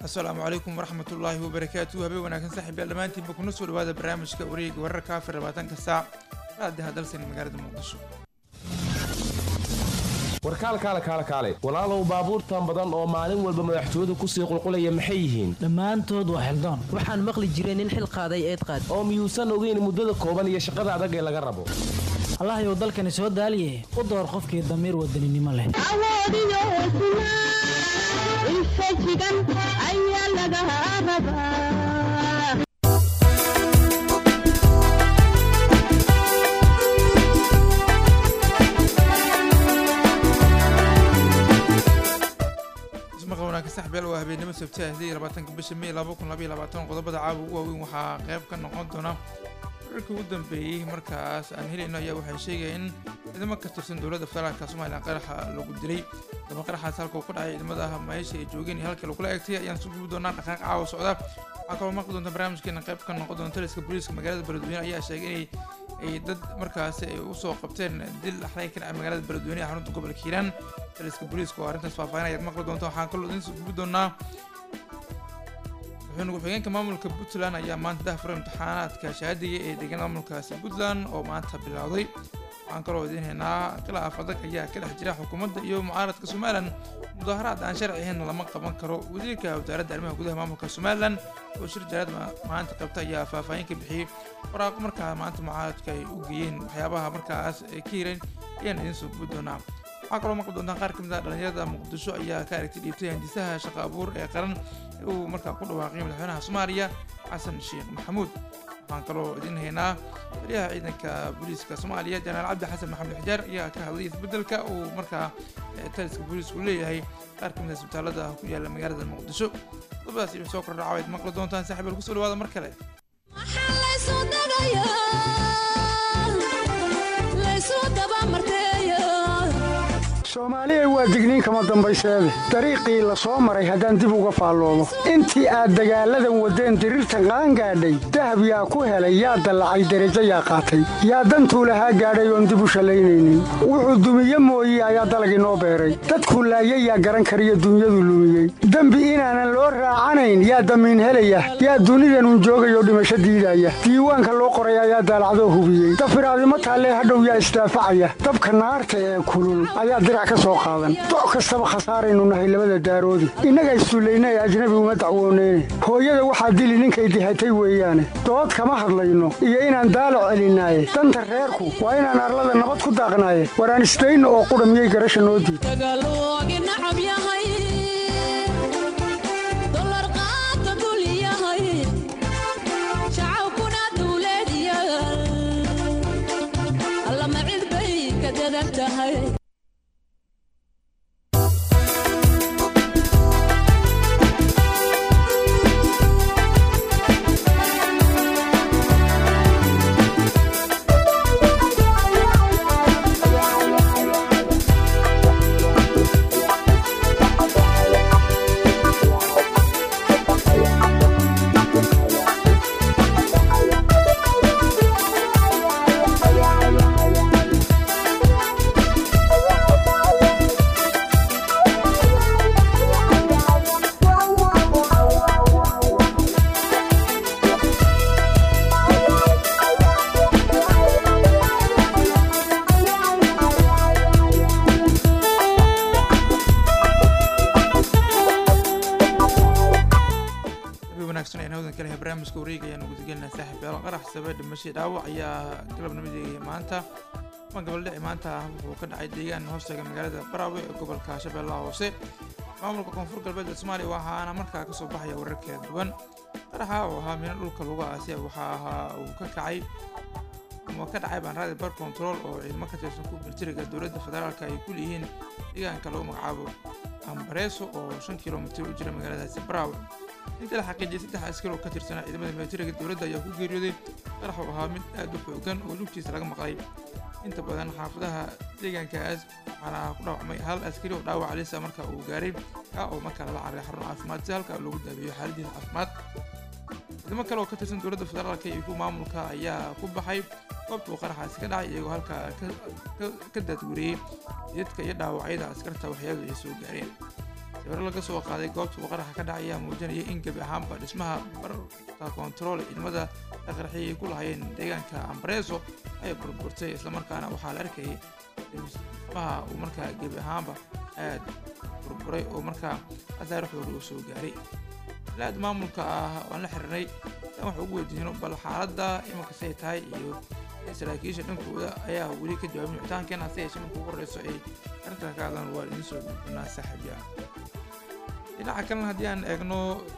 asalaamu calaykum waraxmat ullaahi wabarakaatu habeen wanaagsan saaxiibyaal dhammaantiinba kuna soo dhawaada barnaamijka wareega wararka afar labaatanka saac raadiha dalsan magaalada muqdisho warkaalkaale kaale kaale walaalow baabuurtan badan oo maalin walba madaxtooyadu kusii qulqulaya maxay yihiin dhammaantood waa xildoon waxaan maqli jiray nin xil qaaday eed qaad oo miyuusan ogeyn muddada kooban iyo shaqada adag ee laga rabo allahayow dalkani soo daaliye u door qofkii damiir wadaninimo leh awoodiyo hesnaa infajigan ayaa laga rabaa ismaqa wanaagsan saxbeel waa habeenimo sabti ah sidii labaatanka bisha may laba kun labaiyo labaatan qodobada caawa ugu waaweyn waxaa qayb ka noqon doona wararkii ugu dambeeyey markaas aan helayno ayaa waxay sheegayeen in ciidamo ka tirsan dowladda federaalka somalilan qaraxa lagu dilay daba qaraxaas halka uu ku dhacay ciidamada meesha ay joogeen iyo halkii lagula eegtay ayaan soo gubi doonaa dhaqaaq caawa socda waxaa kaloo maqli doonta barnaamijkeena qayb ka noqon doona taliska booliiska magaalada beledweyne ayaa sheegay inay ay dad markaasi ay usoo qabteen dil axray ka dhacay magaalada beledweyne ee xarunta gobolka hiiraan taliska booliiska oo arrintaas faahfaahin ayaad maqli doonta waxaan kaloo idin soo gubi doonaa wuxuuna ku-xigeenka maamulka puntland ayaa maanta dahfuray imtixaanaadka shahaadiga ee deegaan maamulkaasi puntland oo maanta bilowday waxaan kaloo idiin haynaa khilaaf adag ayaa ka dhex jira xukuumadda iyo mucaaradka somalilan mudaharaad aan sharci ahayn lama qaban karo wasiirka wasaaradda arrimaha gudaha maamulka somalilan oo shir jaraad maanta qabta ayaa faahfaahin ka bixiyey waraaqo markaa maanta mucaaradka ay u geeyeen waxyaabaha markaas ay ka hireen ayaan idiin soo gubi doonaa waxaa kaloo maqli doontaan qaar ka mid ah dhalinyarada muqdisho ayaa ka aragtay dhiibtay handisaha shaqo abuur ee qaran ee uu markaa ku dhawaaqay madaxweynaha soomaaliya xasan sheekh maxamuud waxaan kaloo idin haynaa taliyaha ciidanka booliiska soomaaliya janaal cabdi xasan maxamed xijaar ayaa ka hadlay isbedelka uu markaa taliska booliisku leeyahay qaar ka mid ah isbitaalada ku yaala magaalada muqdisho qodobadaas iyo soo kordhaca waad maqli doontaan saaxiibal kusoo dhawaada mar kale soomaaliya waa digniin kama dambayseede dariiqii la soo maray haddaan dib uga faalloobo intii aad dagaalladan waddeen diriirtan qaangaadhay dahab yaa ku helay yaa dallacay derajo yaa qaatay yaa dantuu lahaa gaadhay oon dib u shallaynaynin wuxuu dumiye mooye ayaa dalag inoo beeray dadkuu laayay yaa garan kariyo dunyadu lumiyey dembi inaanan loo raacanayn yaa damiin helaya yaa dunidanun joogayoo dhimasho diidaya diiwaanka loo qoray ayaa daalacdoo hubiyey dafiraadimo taallee hadhow yaa isdaafacaya dabka naarta ee kulul ayaa doc kastaba khasaaraynu nahay labada daaroodi innaga isduullaynay ajnabi uma dacwooneyne hooyada waxaa dili ninkay dihatay weeyaane dood kama hadlayno iyo inaan daalac celinaaye danta reerku waa inaan arlada nabad ku daaqnaaye waraan isdayno oo qudha miyay garasha noo diid barnaamijka wareega ayaan ugu degelinaa saaxiib yaal qarax sabe dhimashay dhaawac ayaa galabnimadii maanta ma gabaldhici maanta wuxuu ka dhacay deegaan hoostaga magaalada baraawe ee gobolka shabeellaha hoose maamulka koonfur galbeed ee soomaaliya waxaana markaa kasoo baxaya warar kala duwan qaraxa oo ahaa mina dhulka lagu aasiya waxaa ahaa uu ka kacay ama ka dhacay baanraadi bar control oo ciidamo ka tirsan ku militariga dowladda federaalka ay ku leeyihiin deegaanka lagu magacaabo ambareeso oo shan kilomitir u jira magaaladaasi baraawe inta la xaqiijiyay saddex askar oo ka tirsanaa ciidamada militariga dowladda ayaa ku geeriyooday qarax oo ahaa mid aad u xoogan oo lugtiisa laga maqlay inta badan xaafadaha deegaankaas waxaana ku dhaawacmay hal askari oo dhaawac alisa marka uu gaaray ka oo markaa lala cararay xarun caafimaad si halka loogu daabeeyo xaaladiisa caafimaad ciidamo kale oo ka tirsan dowladda federaalka iyo kuwa maamulka ayaa ku baxay goobta uu qaraxaasi ka dhacay iyagoo halkaa ka daadguriyey jidadka iyo dhaawacyada askarta waxyaadu ay soo gaareen sawiro laga soo qaaday goobta uu qaraxa ka dhacay ayaa muujinaya in gebi ahaanba dhismaha barta koontarool ciidamada la qarxiyay ay ku lahayeen deegaanka ambareeso ay burburtay islamarkaana waxaa la arkayay dhismaha uu markaa gebi ahaanba aad burburay oo markaa khasaare xoogay uu soo gaaray laad maamulka ah waan la xiriirnay aan wax ugu weydiino bal xaaladda imanka say tahay iyo saraakiisha dhankooda ayaa weli ka jawaabin wicitaankeena hase yeeshee marka ugu horreyso ay arrintaa ka hadlaan waa idiin soo gudbinaa saaxiibya dhinaca kalena haddii aan eegno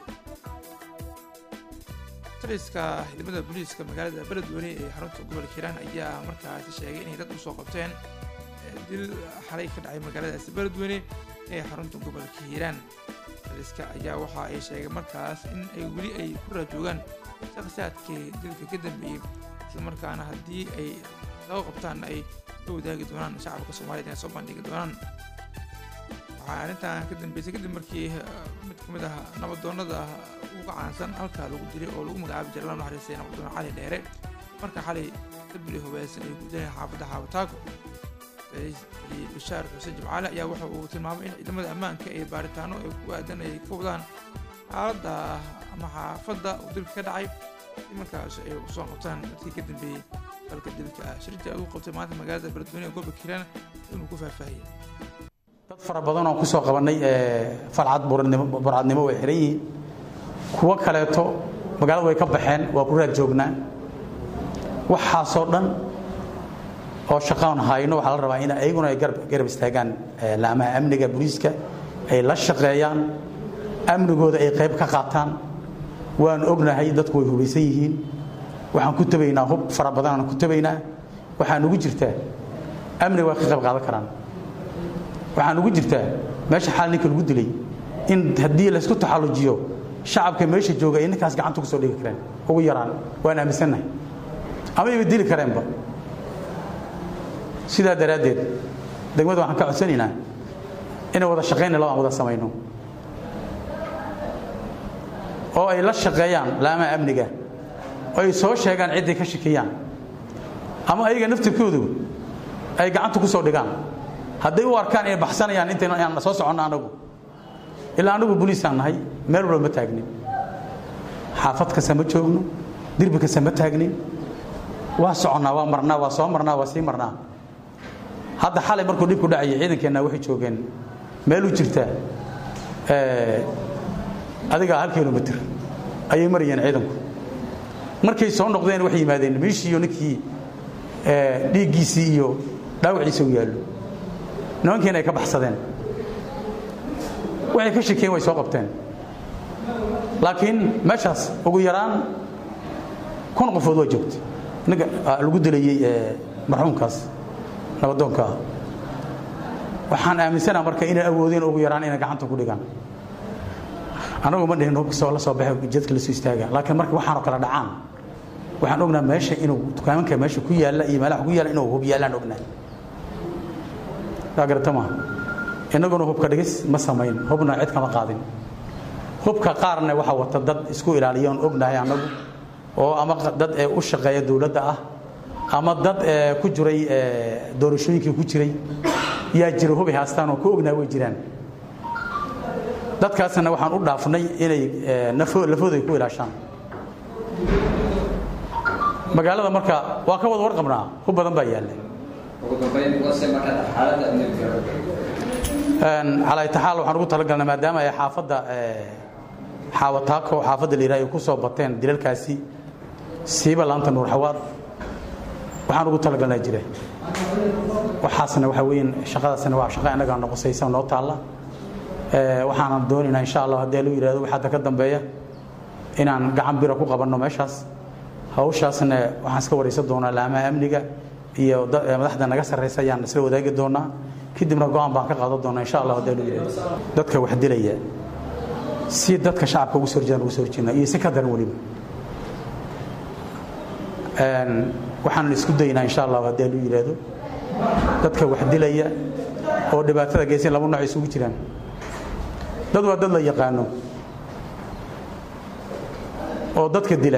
taliska ciidamada booliiska magaalada beledweyne ee xarunta gobolka hiiraan ayaa markaasi sheegay inay dad usoo qabteen dil xalay ka dhacay magaaladaasi beledweyne ee xarunta gobolka hiiraan taliska ayaa waxa ay sheegeen markaas in ay weli ay ku raajoogaan shakhsiyaadkii dilka ka dambeeyey islamarkaana haddii ay soo qabtaan ay la wadaagi doonaan shacabka soomaaliyed inay soo bandhigi doonaan waxaa arrintan ka dambeysay kadib markii mid ka mid ah nabadoonnada uga caansan halkaa lagu dilay oo lagu magacaabi jiray la naxariistay nabadoon cali dheere marka xalay dabli hubeysan ay ku dileen xaafadda xaabataako bishaar xuseen jimcaale ayaa waxa uu tilmaamay in ciidamada ammaanka ee baaritaano ay ku aadan ay ka wadaan xaaladda ama xaafadda uu dilka ka dhacay si markaas ay usoo qabtaan dadkii ka dambeeyey dalka dilka ah shirkii ugu qabtay maanta magaalada beledweyne ee gobolka hiiraan inuu ku faahfaahiyey dad fara badan oo kusoo qabannay falcad burcadnimo way xiran yihiin kuwo kaleeto magaalada way ka baxeen waa ku raad joognaa waxaasoo dhan oo shaqaan hayno waxaa la rabaa in ayaguna ay garab istaagaan laamaha amniga booliiska ay la shaqeeyaan amnigooda ay qayb ka qaataan waan ognahay dadku way hubaysan yihiin waxaan ku tabaynaa hub fara badan aan ku tabaynaa waxaan ugu jirtaa amniga waa ka qayb qaadan karaan waxaan ugu jirtaa meesha xaal ninka lagu dilay in haddii laysku taxallujiyo shacabka meesha jooga ay ninkaas gacanta ku soo dhigi kareen ugu yaraan waan aaminsannahay ama iba dili kareenba sidaa daraaddeed degmada waxaan ka codsanaynaa inay wada shaqayna laba aan wada samayno oo ay la shaqeeyaan laamaha amniga oo ay soo sheegaan cidday ka shakiyaan ama ayaga naftirkoodu ay gacanta ku soo dhigaan hadday u arkaan inay baxsanayaan intayaan soo soconno anagu ilaa anagu boliisaan nahay meel walba ma taagnin xaafad kasta ma joogno dirbi kasta ma taagnin waa soconnaa waa marnaa waa soo marnaa waa sii marnaa hadda xalay markuu dhibku dhacayay ciidankeenna waxay joogeen meel u jirta adiga hal kilomitr ayay marayeen ciidanku markay soo noqdeen waxay yimaadeen meeshiiyo ninkii dhiiggiisii iyo dhaawaciisa u yaallo nimankiina ay ka baxsadeen waxay ka shakeen way soo qabteen laakiin meeshaas ugu yaraan kun qofood waa joogta ninka lagu dilayey marxuumkaas nabadoonka ah waxaan aaminsanaa marka inay awoodeen ugu yaraan inay gacanta ku dhigaan anagu ma dhihin hubka soo la soo baxay jadka la soo istaaga laakiin marka waxaanoo kala dhacaan waxaan ognaa meesha inuu dukaamanka meesha ku yaalla iyo meelaha ku yaalla inuu hub yaallaan ognaa daa garata maaha innaguna hubka dhigis ma samayn hubna cid kama qaadin hubka qaarna waxaa wata dad isku ilaaliya oon ognahay annagu oo ama dad ee u shaqeeya dowladda ah ama dad ee ku jiray doorashooyinkii ku jiray yaa jira hubay haastaan oo ku ognaa way jiraan dadkaasna waxaan u dhaafnay inay lafooda ay ku ilaashaan magaalada marka waa ka wada warqabnaa hub badan baa yaalla calaytaxaal waxaan ugu talagalnay maadaama ay xaafadda xaawataako xaafadda la yidhaha ay ku soo bateen dilalkaasi siiba laanta nuur xawaad waxaan ugu talagalnaa jira waxaasna waxa weeyaan shaqadaasna waa shaqa innagaa noqosaysa noo taalla waxaanan doonaynaa insha allah haddii lagu yidhahdo wix hadda ka dambeeya inaan gacan bira ku qabanno meeshaas hawshaasna waxaan iska waraysan doonaa laamaha amniga iyo madaxda naga sarraysa ayaan isla wadaagi doonaa kadibna go-aan baan ka qaadan doonaa insha allah haddii lagu yidhahdo dadka wax dilaya si dadka shacabka ugu soo horjeedaan ugu soo horjeednaa iyo si ka daran weliba waxaan isku daynaa insha allah haddii lagu yidhahdo dadka wax dilaya oo dhibaatada geysan laba nooc isugu jiraan dad waa dad la yaqaano oo dadka dila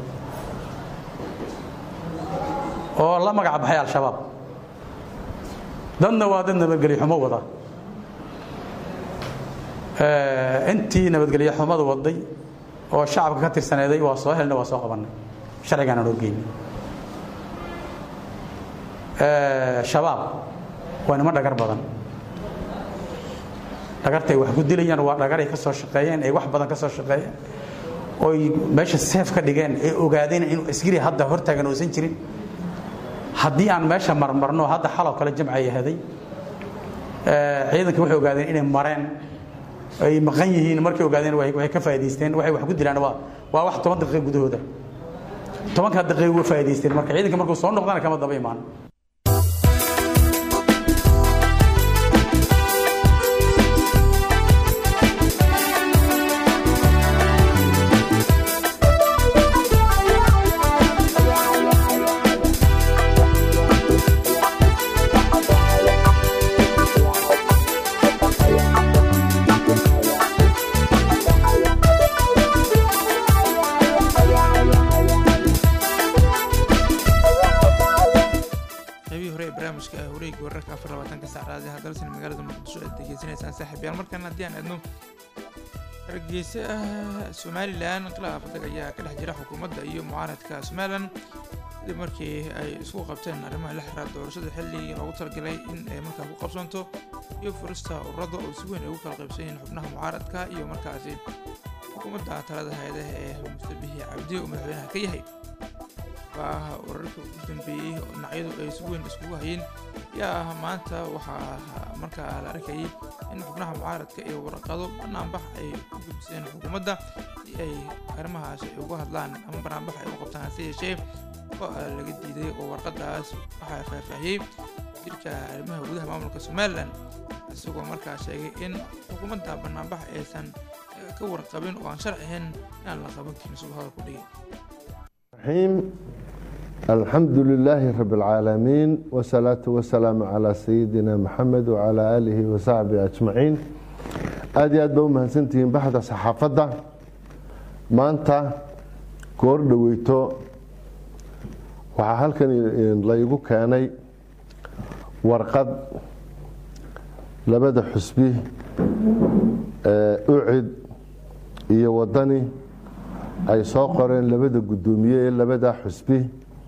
oo la magac baxay al-shabaab dadna waa dad nabadgelyo xumo wada intii nabadgelyo xumadu waday oo shacabka ka tirsaneeday waa soo helna waa soo qabannay sharcigaana noo geynay shabaab waa nimo dhagar badan dhagartay wax ku dilayaan waa dhagaray ka soo shaqeeyeen ay wax badan ka soo shaqeeyeen oy meesha seef ka dhigeen ee ogaadeen inuu askari hadda hortaagan uusan jirin haddii aan meesha marmarno hadda xaloo kale jamca yahaday ciidankii waxay ogaadeen inay mareen ay maqan yihiin markay ogaadeen way ka faa'idaysteen waxay wax ku dilaan waa waa wax toban daqiiqo gudahooda tobankaa daqiiqo way faa'idaysteen marka ciidanka markuu soo noqdana kama daba imaan qaybihii hore ee barnaamijka ah wareegii wararka afar labaatanka saacadaad ee dalsan magaalada muqdisho aad degeysanaysaan saaxiibayaal markan haddii aan aadno hargeysa ah somalilan khilaaf adag ayaa ka dhex jira xukuumadda iyo mucaaradka somalilan kadib markii ay isku qabteen arrimaha la xiriira doorashada xilligii loogu talagalay in ay markaa ku qabsanto iyo furista ururada oo si weyn ay ugu kala qaybsan yihiin xubnaha mucaaradka iyo markaasi xukuumadda talada hay-adaha ee mustabihi cabdi oo madaxweynaha ka yahay waa urarka ugu dambeeyey oo dhinacyadu ay si weyn iskugu hayeen yaa maanta waxaa markaa la arkayay in xubnaha mucaaradka iyo warqado banaanbax ay u gudbiseen xukuumadda si ay arrimahaas ay uga hadlaan ama banaanbax ay u qabtaan hase yeeshee oo laga diiday oo warqadaas waxaa faahfaahiyey jirka arrimaha gudaha maamulka somalilan isagoo markaa sheegay in xukuumadda banaanbax aysan ka warqabin oo aan sharci ahayn inaan la qaban karin siduu hadal ku dhigay الرحيم الحمد لله رب العالمين والصلاة والسلام على سيدنا محمد وعلى آله وصحبه أجمعين aad iyo aad ba u mahadsantihiin baxda saxaafadda maanta goor dhoweyto waxaa halkan laygu keenay warqad labada xusbi ee ucid iyo wadani ay soo qoreen labada guddoomiye ee labadaa xusbi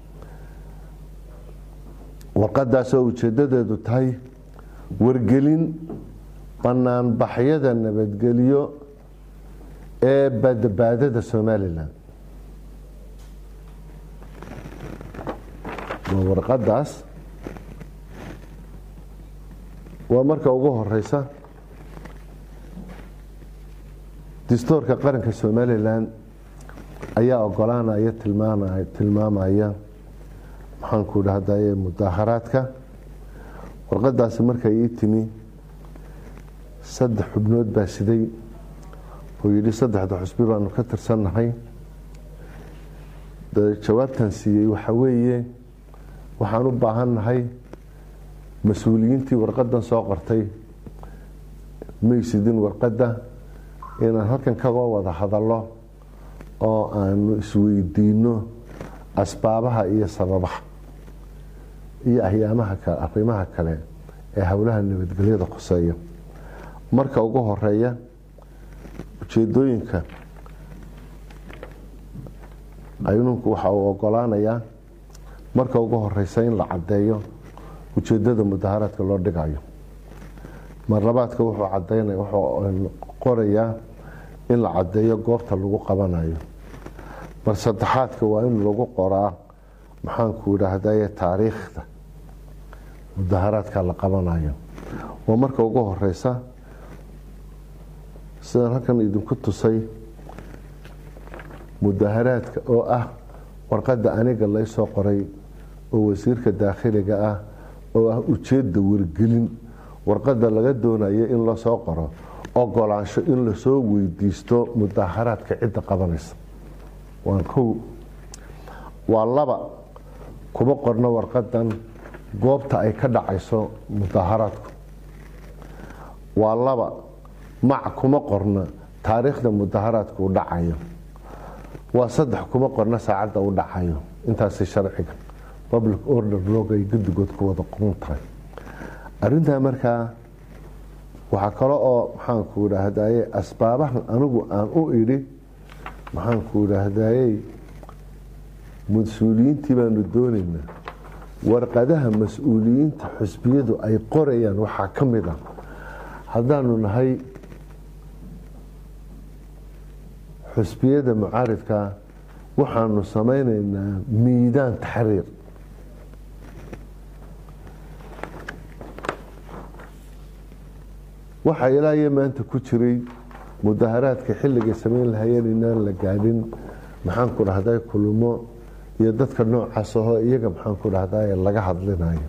warqadaasoo ujeedadeedu tahay wargelin banaanbaxyada nabadgelyo ee badbaadada somalilan waa warqadaas waa marka ugu horeysa dastuurka qaranka somalilan ayaa ogolaanaya tilmaamaya tilmaamaya maxaanku dhahdaye mudaaharaadka warqadaasi markay ii timi saddex xubnood baa siday oo yidhi saddexda xusbi baanu ka tirsannahay jawaabtan siiyey waxa weeye waxaan u baahannahay mas-uuliyiintii warqadan soo qortay maysidin warqadda inaan halkan kaga wada hadallo oo aanu isweydiino asbaabaha iyo sababaha iyo ahyaamaha kale arrimaha kale ee howlaha nabadgelyada khuseeya marka ugu horeeya ujeedooyinka aynunku waxa uu ogolaanayaa marka ugu horeysa in la caddeeyo ujeedada mudaharaadka loo dhigayo marlabaadka wuxuu cadeynaya wuxuu qorayaa in la caddeeyo goobta lagu qabanayo mar saddexaadka waa in lagu qoraa maxaanku idhaahdaye taariikhda mudaharaadka la qabanayo waa marka ugu horeysa sidaan halkan idinku tusay mudaharaadka oo ah warqadda aniga laysoo qoray oo wasiirka daakhiliga ah oo ah ujeedda wargelin warqadda laga doonayo in lasoo qoro ogolaansho in lasoo weydiisto mudaharaadka cidda qabanaysa waa kow waa laba kuma qorno warqadan goobta ay ka dhacayso mudaharaadku waa laba mac kuma qorno taariikhda mudaharaadku u dhacayo waa saddex kuma qorno saacadda u dhacayo intaasi sharciga public order log ay guddigood ku wada qoran tahay arintaa markaa waxaa kale oo maxaanku idhaahdaye asbaabahan anigu aan u idhi maxaanku idhaahdayey mas-uuliyiintii baanu doonaynaa warqadaha mas-uuliyiinta xusbiyadu ay qorayaan waxaa ka mid ah haddaanu nahay xusbiyada mucaaridkaa waxaanu samaynaynaa miidaan taxriir waxaa ilaa iyo maanta ku jiray mudaharaadka xilligay samayn lahayeen inaan la gaadhin maxaanku dhahday kulmo iyo dadka noocaas ahoo iyaga maxaanku dhahday laga hadlinayo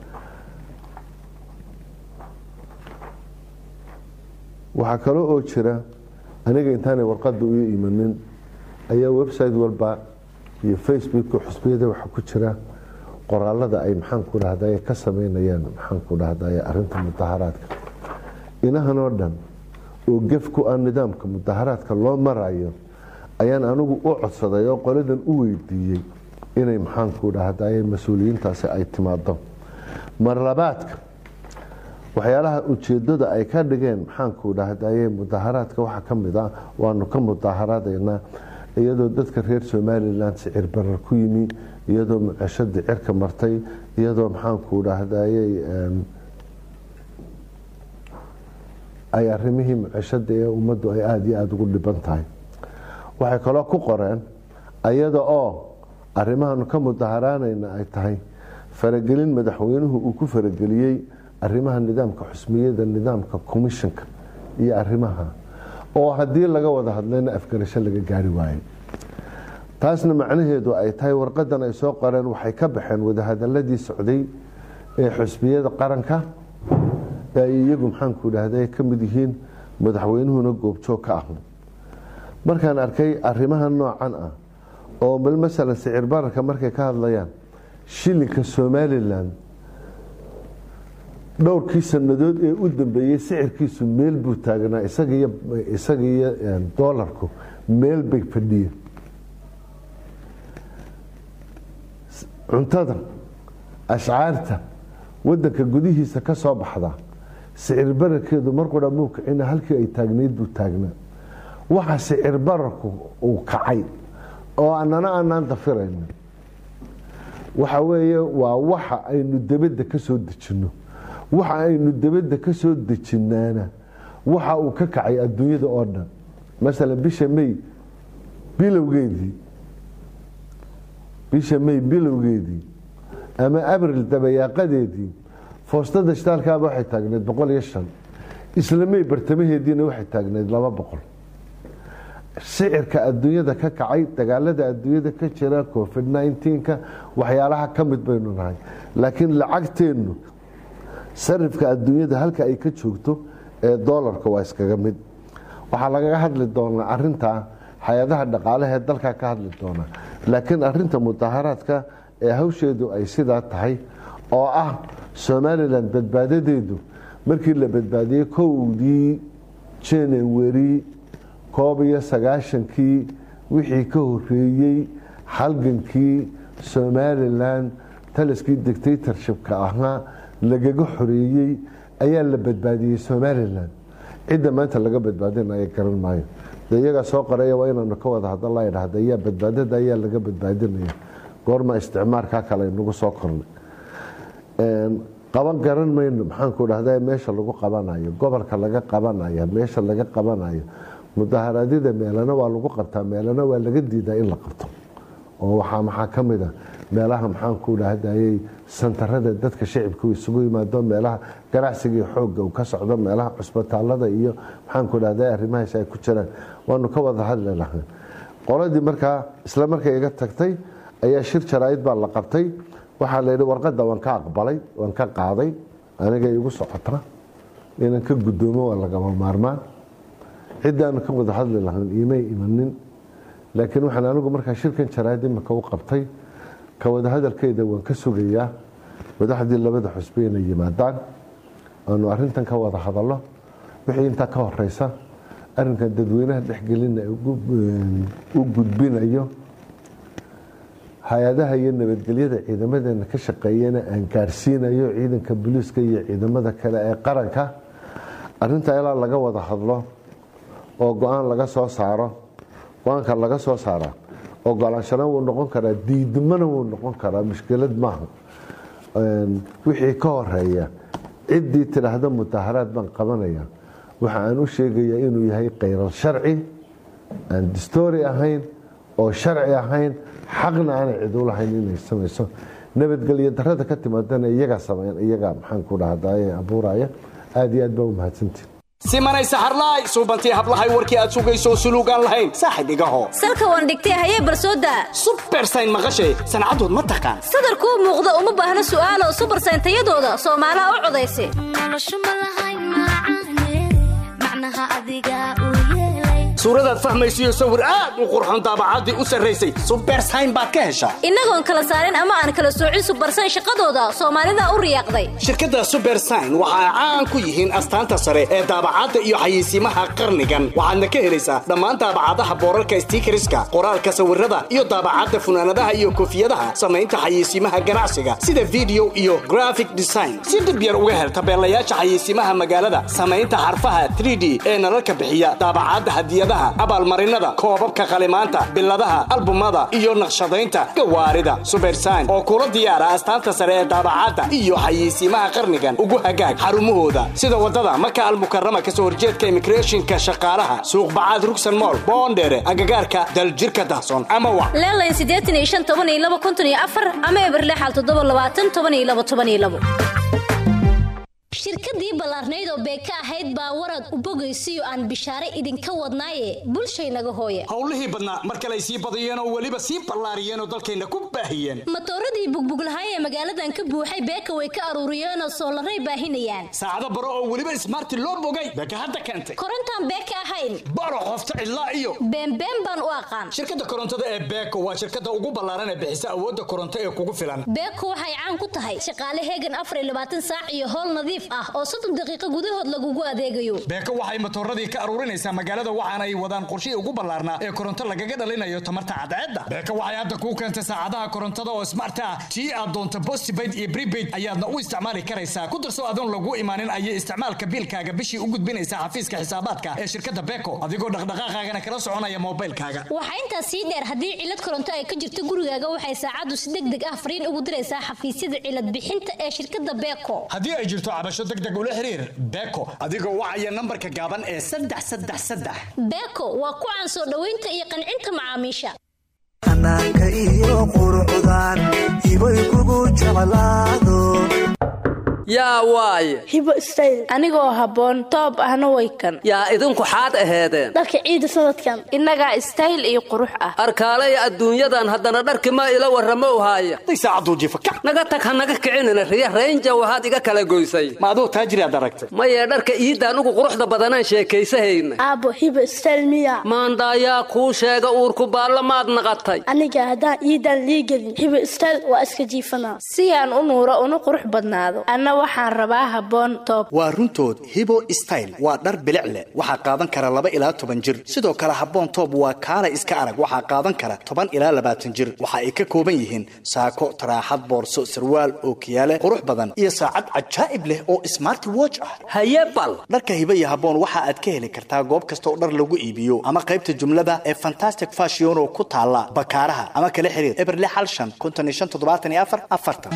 waxaa kale oo jira aniga intaanay warqada u imanin ayaa website walba iyo facebooka xusbiyada waxaa ku jira qoraalada ay maxaanku dhahday ka sameynayaan maxaanku dhahday arinta mudaharaadka inahan oo dhan oo gef ku ah nidaamka mudaharaadka loo marayo ayaan anigu u codsaday oo qoladan u weydiiyey inay maxaanku dhahday mas-uuliyiintaasi ay timaado marlabaadka waxyaalaha ujeedada ay ka dhigeen maxaanku dhahdaye mudaharaadka waxaa ka mid ah waanu ka mudaharadaynaa iyadoo dadka reer somalilan sicir barar ku yimi iyadoo muceshadii cirka martay iyadoo maxaanku dhahdaye ay arimihii muceshada ee ummaddu ay aada iyo aada ugu dhiban tahay waxay kaloo ku qoreen iyada oo arrimahaanu ka mudaharaanayna ay tahay faragelin madaxweynuhu uu ku farageliyey arrimaha nidaamka xusmiyada nidaamka commissionka iyo arrimaha oo haddii laga wada hadlayna afgarasho laga gaari waayo taasna macnaheedu ay tahay warqadan ay soo qoreen waxay ka baxeen wadahadaladii socday ee xusbiyada qaranka ee ay iyagu maxaanku dhahda ka mid yihiin madaxweynuhuna goobjoog ka ah markaan arkay arrimaha noocan ah oo bal masalan sicir bararka markay ka hadlayaan shilinka somalilan dhowrkii sanadood ee u dambeeyey sicirkiisu meel buu taagnaa isaga iyo doolarku meel bay fadhiyeen cuntada ashcaarta wadanka gudihiisa ka soo baxda sicir bararkeedu marqura muu kicina halkii ay taagnayd buu taagnaa waxa sicir bararku uu kacay oo anana aanaan dafirayna waxa weeye waa waxa aynu dabadda ka soo dejinno waxa aynu dabadda ka soo dejinaana waxa uu ka kacay adduunyada oo dhan masalan bisha may bilowgeedii bisha may bilowgeedii ama abril dabayaaqadeedii foostada shitaalkaaba waxay taagneyd boqol iyo shan isla may bartamaheediina waxay taagneyd laba boqol sicirka adduunyada ka kacay dagaalada adduunyada ka jira covid nneteen-ka waxyaalaha ka mid baynu nahay laakiin lacagteennu sarifka adduunyada halka ay ka joogto ee doolarka waa iskaga mid waxaa lagaga hadli doonaa arintaa hay-adaha dhaqaalaha ee dalka ka hadli doonaa laakiin arinta mudaharaadka ee hawsheedu ay sidaa tahay oo ah somalilan badbaadadeedu markii la badbaadiyey kowdii january koob iyo sagaashankii wixii ka horeeyey halgankii somalilan taliskii dictatorshipka ahaa lagaga xoreeyey ayaa la badbaadiyey somalilan cidda maanta laga badbaadinaya garan maayo de iyagaa soo qoraya waa inaanu ka wada hadalla dhahda ayaa badbaadada ayaa laga badbaadinaya goorma isticmaarkaa kale nagu soo kornay qaban garan mayno maxaanku dhahda meesha lagu qabanayo gobolka laga qabanayo meesha laga qabanayo mudaharaadyada meelana waa lagu qabtaa meelana waa laga diidaa in la qabto oo waxaa maxaa ka mid a meelaha maxaanku dhahdayey santarada dadka shicibku isugu yimaado meelaha ganacsigii xoogga uu ka socdo meelaha cusbitaalada iyo maxaanku dhahday arrimahaas ay ku jiraan waanu ka wada hadli lahaa qoladii markaa isla markay iga tagtay ayaa shir jaraa'id baa la qabtay waxaa la yidhi warqadda waan ka aqbalay waan ka qaaday aniga igu socota inaan ka guddoomo waa lagama maarmaan ciddaanu ka wada hadli lahayn imay imanin laakiin waxaan anigu markaa shirkan jaraa'id imika u qabtay ka wada hadalkeeda waan ka sugayaa madaxdii labada xusbe inay yimaadaan aanu arintan ka wada hadallo wixii intaa ka horeysa arinkan dadweynaha dhexgelina u gudbinayo hay-adaha iyo nabadgelyada ciidamadeena ka shaqeeyana aan gaarsiinayo ciidanka booliiska iyo ciidamada kale ee qaranka arrintaa ilaa laga wada hadlo oo go-aan laga soo saaro go-aanka laga soo saara ogolaanshana wuu noqon karaa diidmana wuu noqon karaa mushkilad maaha wixii ka horeeya ciddii tidhaahda mudaharaad baan qabanaya waxa aan u sheegayaa inuu yahay khayral sharci aan distoori ahayn oo sharci ahayn xaqna aanay cid u lahayn inay samayso nabadgelyo darada ka timaadana iyagaa sameyn iyagaa maxaan ku dhahdaye abuuraya aada iyo aad baa u mahadsantiin simanay saxarlaay suubantii hablahay warkii aad sugayso suluugaan lahayn saaxib igaho salka waan dhigtay hayee barsooda subersayn maqashay sancadood ma taqaan sadarkuu muuqda uma baahna su'aalo subersayn tayadooda soomaalaha u codaysa suuradaad fahmaysiyo sawir aad u qurxon daabacaddii u sarraysay subersayn baad ka heshaa innagoon kala saarin ama aan kala soocin subersayn shaqadooda soomaalida u riyaaqday shirkadda subersayn waxa ay caan ku yihiin astaanta sare ee daabacadda iyo xayeysiimaha qarnigan waxaadna ka helaysaa dhammaan daabacadaha boorarka stiikariska qoraalka sawirada iyo daabacadda funaanadaha iyo koofiyadaha samaynta xayeysiimaha ganacsiga sida video iyo graphic design si dhib yar uga hel tabeelayaasha xayeysiimaha magaalada samaynta xarfaha 3d ee nalalka bixiya daabacadda hadiyadaha abaalmarinada koobabka qalimaanta biladaha albumada iyo naqshadaynta gawaarida subersayn oo kula diyaara astaanta sare ee daabacadda iyo xayeysiimaha qarnigan ugu hagaag xarumahooda sida wadada maka almukarama kasoo horjeedka immigrationka shaqaalaha suuqbacaad rugsan mool boondheere agagaarka daljirka dahson ama wa leelayn siddeetan iyo shan toban iyo laba konton iyo afar ama eberlexal toddoba labaatan toban iyo laba toban iyo labo shirkadii ballaarnayd oo beeka ahayd baa warad u bogaysiyo aan bishaare idinka wadnaaye bulshaynaga hooye howlihii badnaa mar kale ay sii badiyeen oo weliba sii ballaariyeen oo dalkayna ku baahiyeen matooradii bugbuglahay ee magaaladan ka buuxay beeka way ka aruuriyeenoo soolaray baahinayaan saacado baro oo weliba ismaarti loo bogay beeka hadda keentay korontaan beeka ahayn baro qofta cidlaa iyo beenbeen baan u aqaan shirkadda korontada ee beeko waa shirkadda ugu ballaaran ee bixisa awoodda koronto ee kugu filan beeko waxay caan ku tahay shaqaale heegan afar iyo labaatan saac iyo howl nadiif ah oo soddon daqiiqo gudahood lagugu adeegayo beeko waxay matooradii ka aruurinaysaa magaalada waxaana ay wadaan qorshihii ugu ballaarnaa ee koronto lagaga dhalinayo tamarta cadceedda beeko waxay hadda kuu keentay saacadaha korontada oo smart ah tii aad doonto postpaid iyo prepaid ayaadna u isticmaali karaysaa ku darso adoon lagu imaanin ayay isticmaalka biilkaaga bishii u gudbinaysaa xafiiska xisaabaadka ee shirkadda beeko adigoo dhaqdhaqaaqaagana kala soconaya moobilkaaga waxaa intaas sii dheer haddii cilad koronto ay ka jirto gurigaaga waxay saacaddu si deg deg ah fariin ugu diraysaa xafiisyada cilad bixinta ee shirkadda beeko haddii ay jirto cabasho deg deg ula xiriir beeko adigoo wacaya nambarka gaaban ee saddex saddex saddex beeko waa ku caan soo dhoweynta iyo qancinta macaamiisha xanaanka iyo quruxdan ibay kugu jeclaado yaa waaye hibo stayl anigoo habboon toob ahna way kan yaa idinku xaad aheedeen dharka ciida sanadkan innagaa stayl iyo qurux ah arkaalaya adduunyadan haddana dharki ma ila warramo haaya naga tag ha naga kicinina riya raynja waxaad iga kala goysay ma aduu taajiriaad aragtay maye dharka iidaan ugu quruxda badanaan sheekaysahayna aabbo hibo stayl miya maandaayaa kuu sheega uurku baallamaad naqatay aniga haddaan iidaan liigelin hibo stayl waa iska jiifanaa si aan u nuuro una qurux badnaado waxaan rabaa habboon toob waa runtood hibo style waa dhar bilic leh waxaa qaadan kara laba ilaa toban jir sidoo kale habboon toob waa kaala iska arag waxaa qaadan kara toban ilaa labaatan jir waxa ay ka kooban yihiin saako taraaxad boorso sarwaal ookiyaale qurux badan iyo saacad cajaa'ib leh oo smart watch ah haye bal dharka hibo iyo habboon waxa aad ka heli kartaa goob kasta oo dhar lagu iibiyo ama qaybta jumlada ee fantastic fashion oo ku taala bakaaraha ama kala xiriir eberle xal shan konton iyo shan toddobaatan iyo afar afartan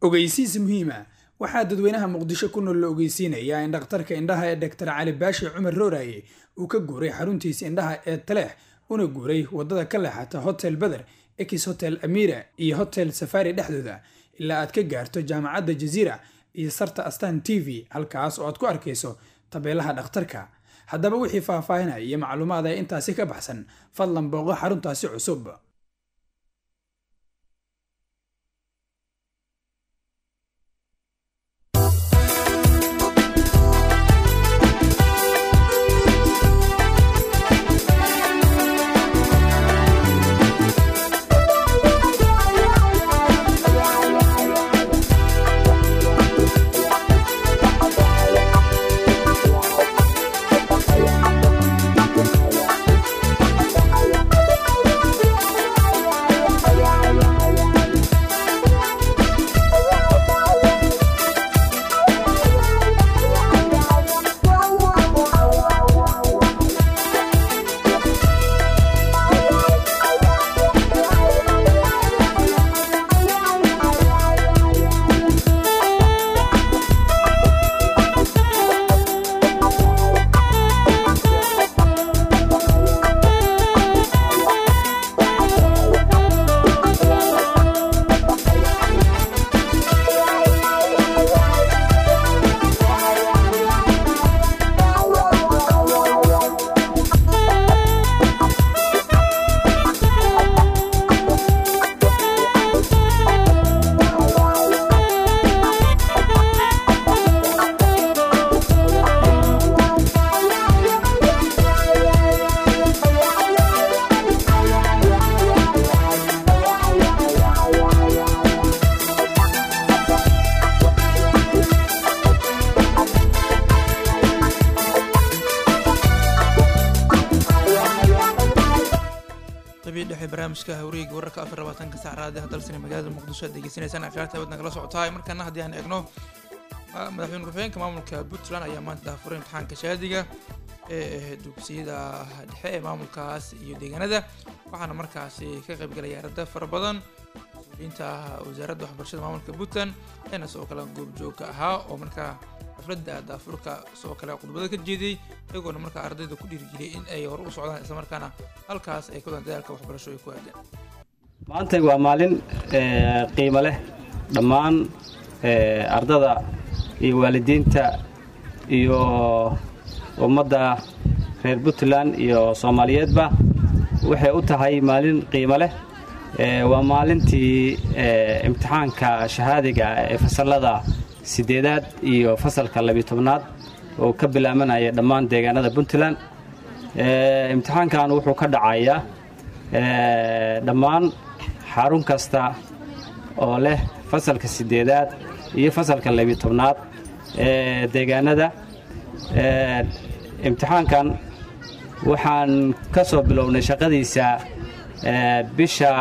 ogeysiis muhiima waxaa dadweynaha muqdisho ku nool la ogeysiinayaa in dhakhtarka indhaha ee dhaktar cali baashi cumar rooraye uu ka guuray xaruntiisa indhaha ee taleex una guuray wadada ka leexata hotel beder ekis hotel amira iyo hotel safari dhexdooda ilaa aad ka gaarto jaamacadda jaziira iyo sarta astan t v halkaas oo aad ku arkayso tabeelaha dhakhtarka haddaba wixii faahfaahinaya iyo macluumaad ee intaasi ka baxsan fadlan booqo xaruntaasi cusub qabii dhexe barnaamijka hawreega wararka afar labaatanka sac raadiyaha dalsani magaalada muqdisho aad degeysanaysaan akhyaarta wadna kala socotahay markana haddii aan eegno ma- madaxweyne ku-xigeenka maamulka puntland ayaa maanta daahfuray imtixaanka shahaadiga ee dugsiyada dhexe ee maamulkaas iyo deegaanada waxaana markaasi ka qaybgalaya arday fara badan mas-uuliyiinta wasaaradda waxbarashada maamulka puntland ayaana sidoo kale goobjoogka ahaa oo markaa xafladda daafurka sidoo kale khudbada ka jeediyey iyagoona markaa ardayda ku dhiirigeliyay in ay hore u socdaan islamarkaana halkaas ay ku wadaan dadaalka waxbarasho ay ku aadeen maanta waa maalin ee, qiimo leh dhammaan ee, ardada iyo waalidiinta iyo ummadda reer puntland iyo soomaaliyeedba waxay u tahay maalin qiimo leh ee, waa maalintii ee, imtixaanka shahaadiga ee fasallada sideedaad iyo fasalka labiyo tobnaad oo ka bilaabanaya dhammaan deegaanada puntland Ee, imtixaankan wuxuu ka dhacayaa ee, dhammaan xarun kasta oo leh fasalka sideedaad iyo fasalka labiyo tobnaad ee deegaanada Ee, imtixaankan waxaan ka soo bilownay shaqadiisa ee, bisha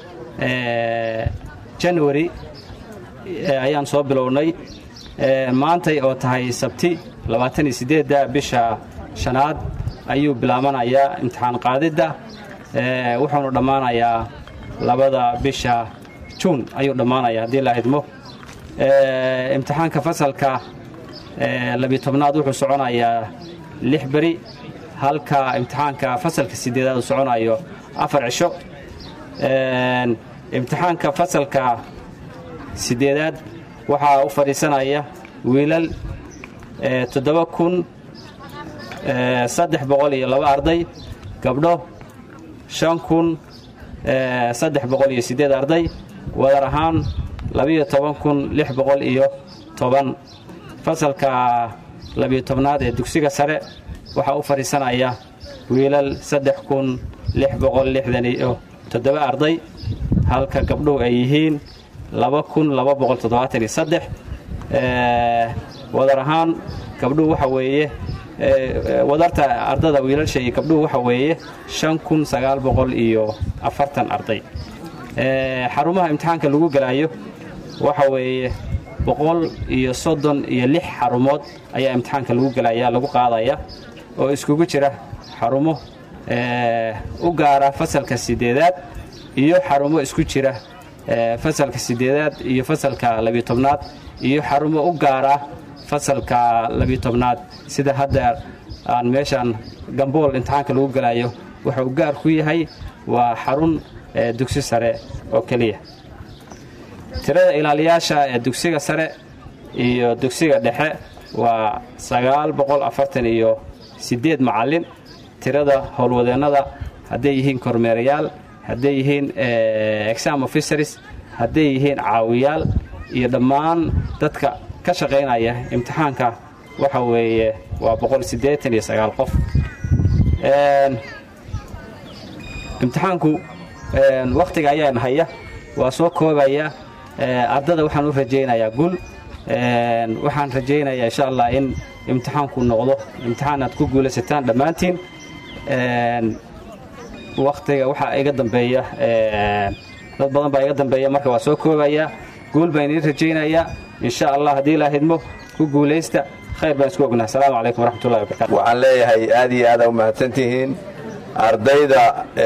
ee, january ee, ayaan soo bilownay Ee, maantay oo tahay sabti da bisha shanaad ayuu bilaabanayaa imtixaan qaadidda Ee, wuxuuna dhammaanayaa labada bisha juun ayuu dhammaanayaa haddii la idmo Ee, imtixaanka fasalka ee, labiyo tobnaad wuxuu soconayaa lix beri halka imtixaanka fasalka sideedaad uu soconayo afar cisho Ee, imtixaanka fasalka sideedaad waxaa u fadhiisanaya wiilal ee, toddoba kun ee, saddex boqol iyo laba arday gabdho shan kun ee, saddex boqol iyo siddeed arday wadar ahaan labiyo toban kun lix boqol iyo toban fasalka labiyo tobnaad ee dugsiga sare waxaa u fadhiisanaya wiilal saddex kun lix boqol lixdan iyo toddoba arday halka gabdhuhu ay yihiin laba kun laba boqol toddobaatan iyo saddex Ee, wadar ahaan gabdhuhu waxa weeye ee, wadarta ardada wiilasha iyo gabdhuhu waxa weeye shan kun sagaal boqol iyo afartan arday Ee, xarumaha imtixaanka lagu gelayo waxa weeye boqol iyo soddon iyo lix xarumood ayaa imtixaanka lagu gelaya lagu qaadaya oo iskugu jira xarumo ee, u gaara fasalka sideedaad iyo xarumo isku jira fasalka sideedaad iyo fasalka labiyo tobnaad iyo xarumo u gaara fasalka labiyo tobnaad sida hadda aan meeshaan gambool imtixaanka lagu galayo wuxuu gaar ku yahay waa xarun dugsi sare oo keliya tirada ilaaliyaasha ee dugsiga sare iyo dugsiga dhexe waa sagaal boqol afartan iyo siddeed macallin tirada howlwadeennada hadday yihiin kormeerayaal hadday yihiin exam officers hadday yihiin caawiyaal iyo dhammaan dadka ka shaqaynaya imtixaanka waxa weeye waa boqol siddeetan iyo sagaal qof imtixaanku wakhtiga ayaan haya waa soo koobaya ardada waxaan u rajaynayaa gul waxaan rajaynayaa insha allah in imtixaanku noqdo imtixaan aad ku guulaysataan dhammaantiin wakhtiga waxaa iga dambeeya dad badan baa iga dambeeya marka waa soo koobaya guul baan idiin rajaynayaa insha allah haddii ilaa hidmo ku guulaysta khayr baan isku ognahay asalaamu calaykum waraxmatullahi wabarakatu waxaan leeyahay aad iyo aada u mahadsantihiin ardayda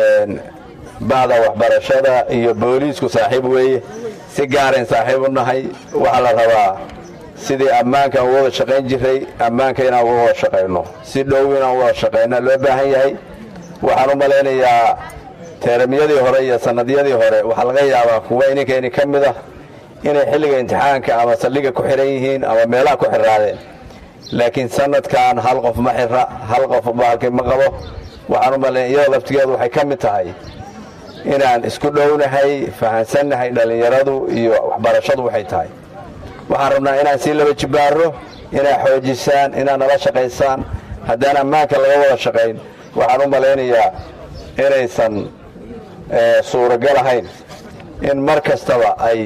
bacda waxbarashada iyo booliisku saaxiib weeye si gaarayn saaxiib u nahay waxaa la rabaa sidii ammaanka aan wada shaqayn jiray ammaanka inaan uga wada shaqayno si dhow inaan wada shaqayna loo baahan yahay waxaan u malaynayaa teeramyadii hore iyo sannadyadii hore waxaa laga yaabaa kuwa ininkeeni ka mid ah inay xilliga imtixaanka ama saldhiga ku xihan yihiin ama meelaha ku xiraadeen laakiin sanadkan hal qof ma xira hal qof baalki ma qabo waxaan u malaynaya iyadoo laftigeedu waxay ka mid tahay inaan isku dhownahay fahansannahay dhallinyaradu iyo waxbarashadu waxay tahay waxaan rabnaa inaan sii laba jibbaarro inaad xoojisaan inaad nala shaqaysaan haddaan ammaanka laga wada shaqayn waxaan u malaynayaa inaysan suuragal ahayn in mar kastaba ay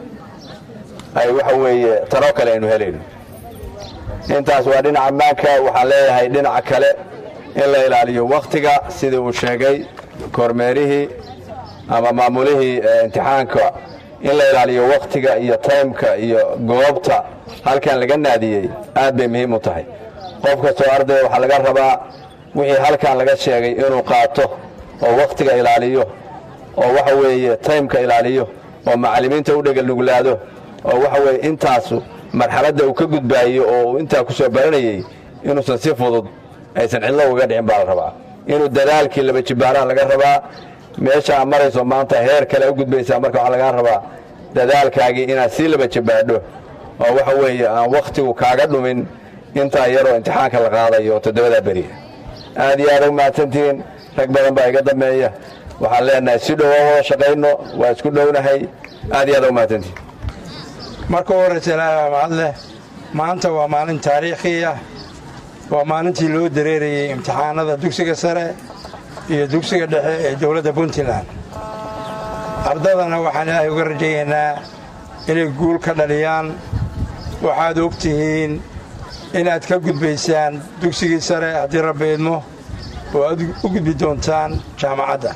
ay waxa weeye tanoo kale aynu helayno intaas waa dhinaca ammaanka waxaan leeyahay dhinaca kale in la ilaaliyo wakhtiga sidii uu sheegay kormeerihii ama maamulihii imtixaanka in la ilaaliyo wakhtiga iyo taymka iyo goobta halkan laga naadiyey aad bay muhiim u tahay qof kastoo ardaya waxaa laga rabaa wixii halkan laga sheegay inuu qaato oo wakhtiga ilaaliyo oo waxa weeye taymka ilaaliyo oo macallimiinta u dhegelnuglaado oo waxa weeye intaasu marxaladda uu ka gudbaayo oo uu intaa ku soo baranayey inuusan si fudud aysan cidlo uga dhicin baa la rabaa inuu dadaalkii laba jibbaaraha laga rabaa meesha aad marayso maanta heer kale u gudbaysaa marka waxaa lagaa rabaa dadaalkaagii inaad sii laba jibbaadho oo waxa weeye aan wakhtigu kaaga dhumin intaa yaroo imtixaanka la qaadayo oo toddobadaa beriya aad iyo aad u mahadsantihiin rag badan baa iga dambeeya waxaan leenahay si dhow oo wada shaqayno waa isku dhownahay aad iyo aad u mahadsantihiin marka u horraysa ilaahay mahad leh maanta waa maalin taariikhi ah waa maalintii loo dareerayey imtixaanada dugsiga sare iyo dugsiga dhexe ee dowladda puntland ardadana waxaan ilaahay uga rajayaynaa inay guul ka dhaliyaan waxaad og tihiin inaad ka gudbaysaan dugsigii sare haddii rabbi idmo oo aad u gudbi doontaan jaamacadda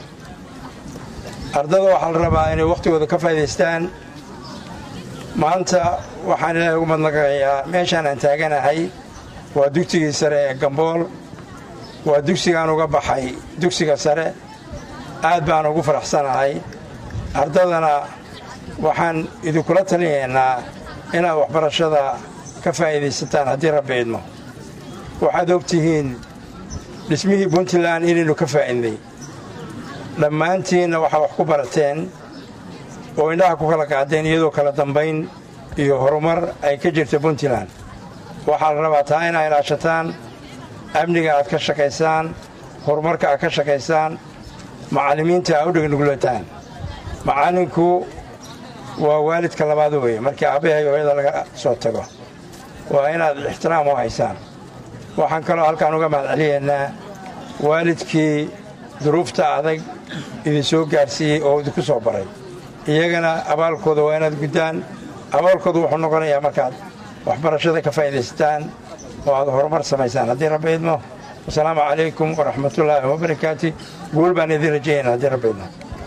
ardada waxaa la rabaa inay wakhtigooda ka faa'idaystaan maanta waxaan ilaahay ugu madnaqayaa meeshaan aan taaganahay waa dugsigii sare ee gambool waa dugsigaan uga baxay dugsiga sare aad baan ugu faraxsanahay ardadana waxaan idinkula talinaynaa inaad waxbarashada ka faa'iidaysataan haddii rabbi idmo waxaad og tihiin dhismihii puntland inaynu ka faa'iidnay dhammaantiinna waxaa wax ku barateen oo indhaha ku kala qaadeen iyadoo kala dambayn iyo horumar ay ka jirta puntland waxaa la rabaa taa inaa ilaashataan amniga aad ka shaqaysaan horumarka aad ka shaqaysaan macallimiinta aa u dhegnuglataan macallinku waa waalidka labaad weeye markii aabbahay hooyada laga soo tago waa inaad ixtiraam u haysaan waxaan kaloo halkaan uga mahadceliyaynaa waalidkii duruufta adag idin soo gaarsiiyey oo idinku soo baray iyagana abaalkooda waa inaad guddaan abaalkooda wuxuu noqonayaa markaad waxbarashada ka faa'iidaysataan oo aad horumar samaysaan haddii rabbi idmo wasalaamu calaykum waraxmatullaahi wabarakaati guul baan idin rajaynaa haddii rabbi idmo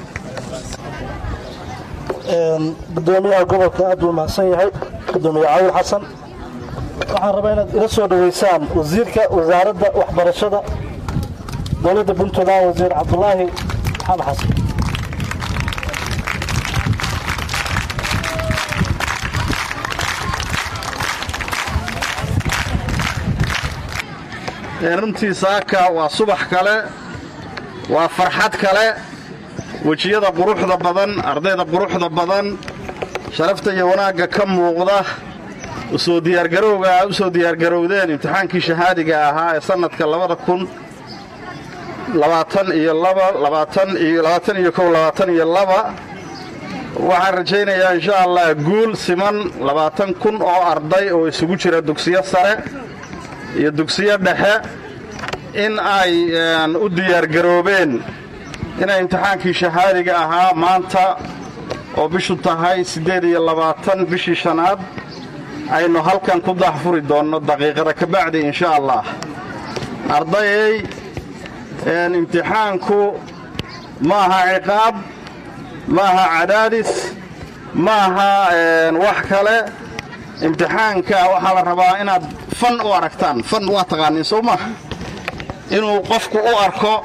gudoomiyaha gobolka aad buu mahadsan yahay gudoomiye cawil xasan waxaan rabaa inaad ila soo dhoweysaan wasiirka wasaaradda waxbarashada dowladda puntland wasiir cabdulaahi maxamed xasan runtii saaka waa subax kale waa farxad kale wejiyada quruxda badan ardayda quruxda badan sharafta iyo wanaagga ka muuqda usoo diyaargarowga u soo diyaargarowdeen imtixaankii shahaadiga ahaa ee sannadka labada kun labaatan iyo laba labaatan iyo labaatan iyo kow labaatan iyo laba waxaan rajaynayaa insha allah guul siman labaatan kun oo arday oo isugu jira dugsiyo sare iyo dugsiyo dhexe in ay u diyaargaroobeen inay imtixaankii shahaadiga ahaa maanta oo bishu tahay siddeed iyo labaatan bishii shanaad aynu halkan ku daahfuri doonno daqiiqada ka bacdi insha allah ardayay imtixaanku ma aha ciqaab ma aha cadaadis ma aha wax kale imtixaanka waxaa la rabaa inaad fan u aragtaan fan waa taqaaniin soo maaha inuu qofku u arko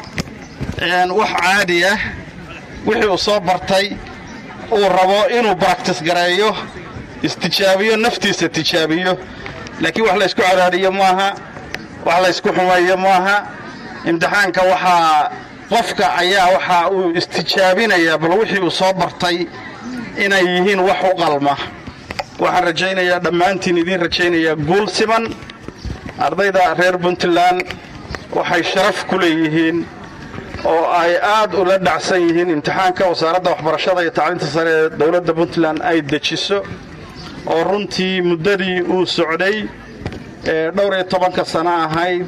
wax caadi ah wixii uu soo bartay uu rabo inuu baraktis gareeyo istijaabiyo naftiisa tijaabiyo laakiin wax laysku cadaadiyo maaha wax laysku xumeeyo maaha imtixaanka waxaa qofka ayaa waxa uu istijaabinayaa bal wixii uu soo bartay inay yihiin wax u qalma waxaan rajaynayaa dhammaantiin idiin rajaynayaa guul siman ardayda reer puntland waxay sharaf ku leeyihiin oo ay aad ula dhacsan yihiin imtixaanka wasaaradda waxbarashada iyo tacliinta sare ee dowladda puntland ay dejiso oo runtii muddadii uu socday ee dhowr iyo tobanka sano ahayd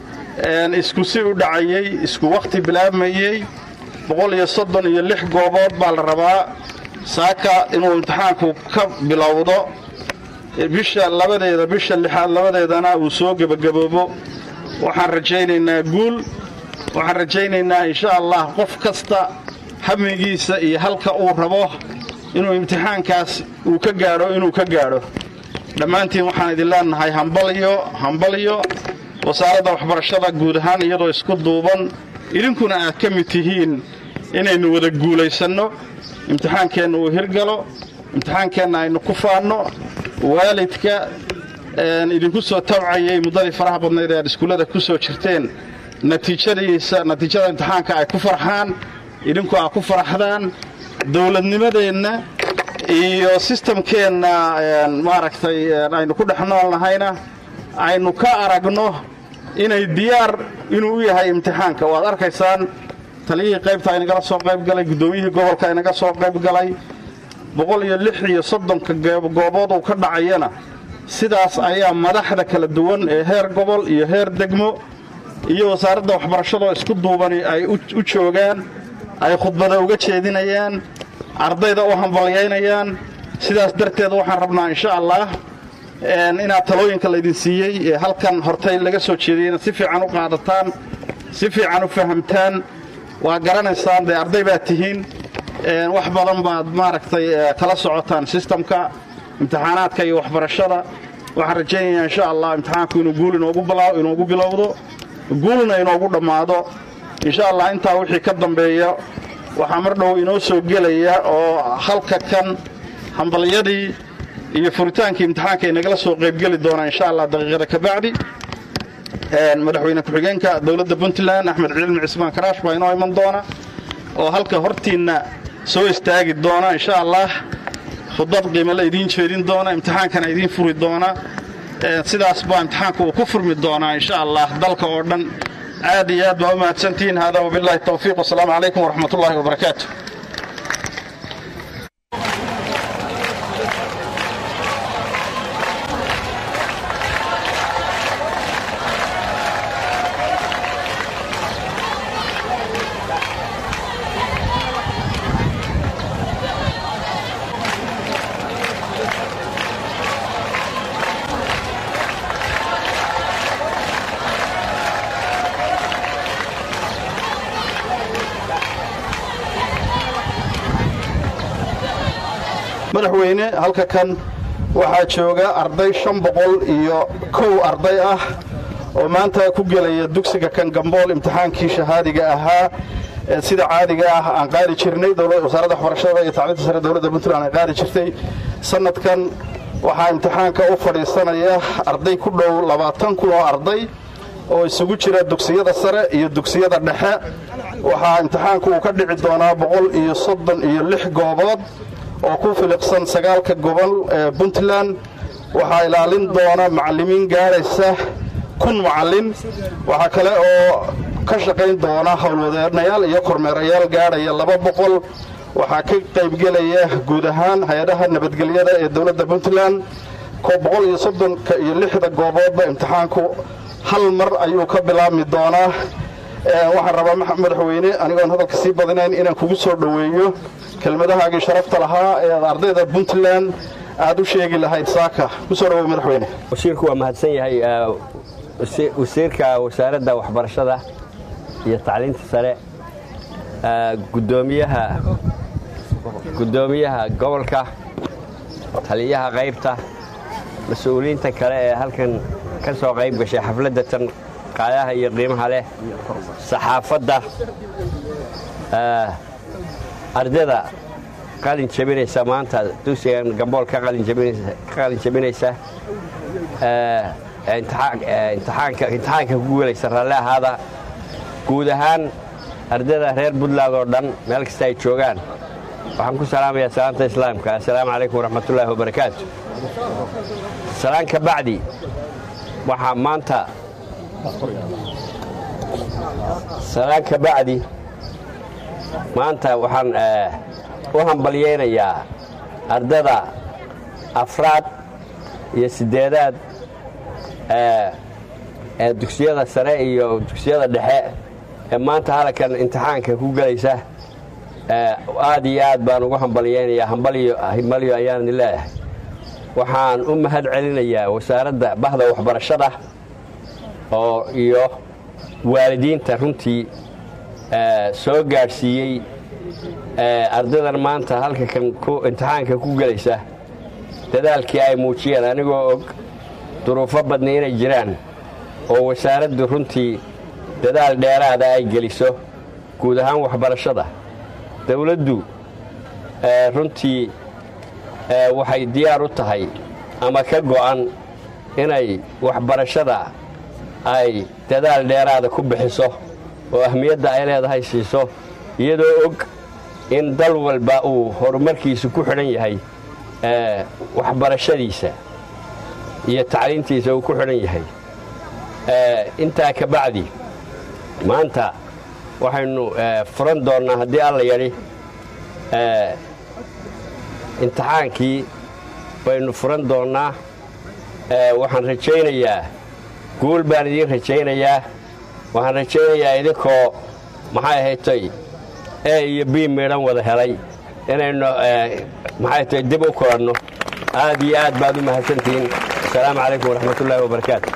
isku si u dhacayey isku wakhti bilaabmayey boqol iyo soddon iyo lix goobood baa la rabaa saaka inuu imtixaanku ka bilowdo bisha labadeeda bisha lixaad labadeedana uu soo gebagaboobo waxaan rajaynaynaa guul waxaan rajaynaynaa insha allah qof kasta hamigiisa iyo halka uu rabo inuu imtixaankaas uu ka gaadho inuu ka gaadho dhammaantiin waxaan idin leenahay hambalyo hambalyo wasaaradda waxbarashada guud ahaan iyadoo isku duuban idinkuna aad ka mid tihiin inaynu wada guulaysanno imtixaankeenna uu hirgalo imtixaankeenna aynu ku faanno waalidka idinku soo tabcayay muddadii faraha badnayd ee aad iskuullada ku soo jirteen natiijadiisa natiijada imtixaanka ay ku farxaan idinku aad ku faraxdaan dowladnimadeenna iyo sistamkeenna maaragtay aynu ku dhex nool nahayna aynu ka aragno inay diyaar inuu u yahay imtixaanka waad arkaysaan taliyihii qaybta aynagala soo qayb galay guddoomiyihii gobolka aynaga soo qayb galay boqol iyo lix iyo soddonka goobood uu ka dhacayana sidaas ayaa madaxda kala duwan ee heer gobol iyo heer degmo iyo wasaaradda waxbarashadoo isku duubani ay u joogaan ay khudbada uga jeedinayaan ardayda u hambalyaynayaan sidaas darteed waxaan rabnaa insha allah inaad talooyinka laydin siiyey ee halkan hortay laga soo jeediyeyna si fiican u qaadataan si fiican u fahamtaan waa garanaysaan dee arday baad tihiin wax badan baad maaragtay kala socotaan sistamka imtixaanaadka iyo waxbarashada waxaan rajaynayaa insha allah imtixaanku inuu guul inoogu bilowdo guulna inoogu dhammaado insha allah intaa wixii ka dambeeya waxaa mar dhow inoo soo gelaya oo halka kan hambalyadii iyo furitaankii imtixaanka inagala soo qaybgeli doonaa insha allah daqiiqada ka bacdi madaxweyne ku-xigeenka dowladda puntland axmed cilmi cismaan karaash baa inoo iman doona oo halka hortiinna soo istaagi doona insha allah khudbad qiimale idiin jeedin doona imtixaankana idiin furi doona sidaas baa imtixaanka uu ku furmi doonaa insha allah dalka oo dhan aad iyo aad baa u mahadsantihiin hada wabillahi towfiiq wasalaamu calaykum waraxmat ullahi wabarakaatu madaxweyne halka kan waxaa jooga arday shan boqol iyo kow arday ah oo maanta ku gelaya dugsiga kan gambool imtixaankii shahaadiga ahaa ee sida caadiga ah aan qaadi jirnay wasaaradda waxbarashada iyo tacliinta sare dowladda puntland ay qaadi jirtay sanadkan waxaa imtixaanka u fadhiisanaya arday ku dhow labaatan kun oo arday oo isugu jira dugsiyada sare iyo dugsiyada dhexe waxaa imtixaanku uu ka dhici doonaa boqol iyo soddon iyo lix goobood oo ku filiqsan sagaalka gobol ee puntland waxaa ilaalin doona macallimiin gaaraysa kun macallin waxaa kale oo ka shaqayn doona howlwadeenayaal iyo kormeerayaal gaadhaya laba boqol waxaa ka qaybgelaya guud ahaan hay-adaha nabadgelyada ee dowladda puntland boqol iyo soddonka iyo lixda gooboodba imtixaanku hal mar ayuu ka bilaabmi doonaa waxaan rabaa madaxweyne anigoon hadalka sii badinayn inaan kugu soo dhoweeyo kelmadahaagii sharafta lahaa ee aad ardayda puntland aad u sheegi lahayd saaka kusoo dhaweey madaxweyne wasiirku waa mahadsan yahay wasiirka wasaaradda waxbarashada iyo tacliinta sare gudoomiyaha guddoomiyaha gobolka taliyaha qaybta mas-uuliyiinta kale ee halkan ka soo qayb gashay xafladda tan qaayaha iyo qiimaha leh saxaafadda ardayda qalin jabinaysa maanta dugsigan gambool ka qalin jabinaysa imtixaanka ku guulaysa raalli ahaada guud ahaan ardayda reer puntland oo dhan meel kasta ay joogaan waxaan ku salaamayaa salaanta islaamka assalaamu calaykum waraxmatullaahi wabarakaatu salaan ka bacdi waxaa maanta salaan ka bacdi maanta waxaan u hambalyaynayaa ardada afraad iyo siddeedaad ee dugsiyada sare iyo dugsiyada dhexe ee maanta halkan imtixaanka ku gelaysa aad iyo aad baan ugu hambalyaynayaa hambalyo ayaan leeyahay waxaan u mahad celinayaa wasaaradda bahda waxbarashada oo iyo waalidiinta runtii soo gaadhsiiyey ardaydan maanta halka kan imtixaanka ku gelaysa dadaalkii ay muujiyeen anigoo og duruufo badna inay jiraan oo wasaaraddu runtii dadaal dheeraada ay geliso guud ahaan waxbarashada dawladdu runtii waxay diyaar u tahay ama ka go'an inay waxbarashada ay dadaal dheeraada ku bixiso oo ahmiyadda ay leedahay siiso iyadoo og in dal walba uu horumarkiisu ku xidhan yahay waxbarashadiisa iyo tacliintiisa uu ku xidhan yahay intaa ka bacdi maanta waxaynu furan doonnaa haddii alla yadhi imtixaankii baynu furan doonnaa waxaan rajaynayaa guul baan idiin rajaynayaa waxaan rajaynayaa idinkoo maxay ahaytay e iyo b midhan wada helay inaynu maxay tahay dib u kulanno aad iyo aad baad u mahadsantihiin asalaamu calaykum waraxmatullaahi wabarakaatu